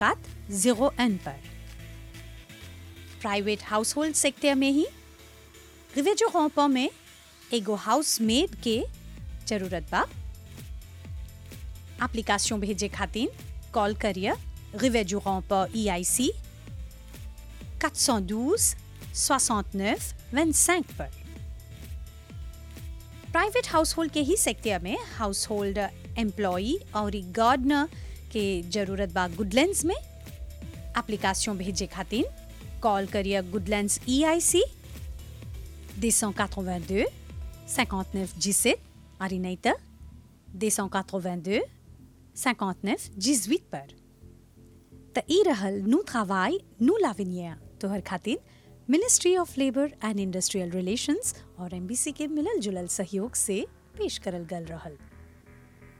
पात जीरो एन पर प्राइवेट हाउस होल्ड सेक्टर में ही रिवेजो होपो में एगो हाउस मेड के जरूरत बा एप्लीकेशन भेजे खातिर कॉल करिए रिवेजो होपो ई आई सी 412 69 25 पर प्राइवेट हाउस होल्ड के ही सेक्टर में हाउस होल्ड एम्प्लॉई और गार्डनर के जरूरत बा गुडलैंड्स में एप्लीकेशन भेजे खातिर कॉल करिए गुडलैंड्स ई आई सी 282 59 17 और नहीं तो 282 59 18 पर त ई रहल नु travail नु लाविनिया तोहर खातिर ministry of labour and industrial relations और एमबीसी के मिलल जुलल सहयोग से पेश करल गल रहल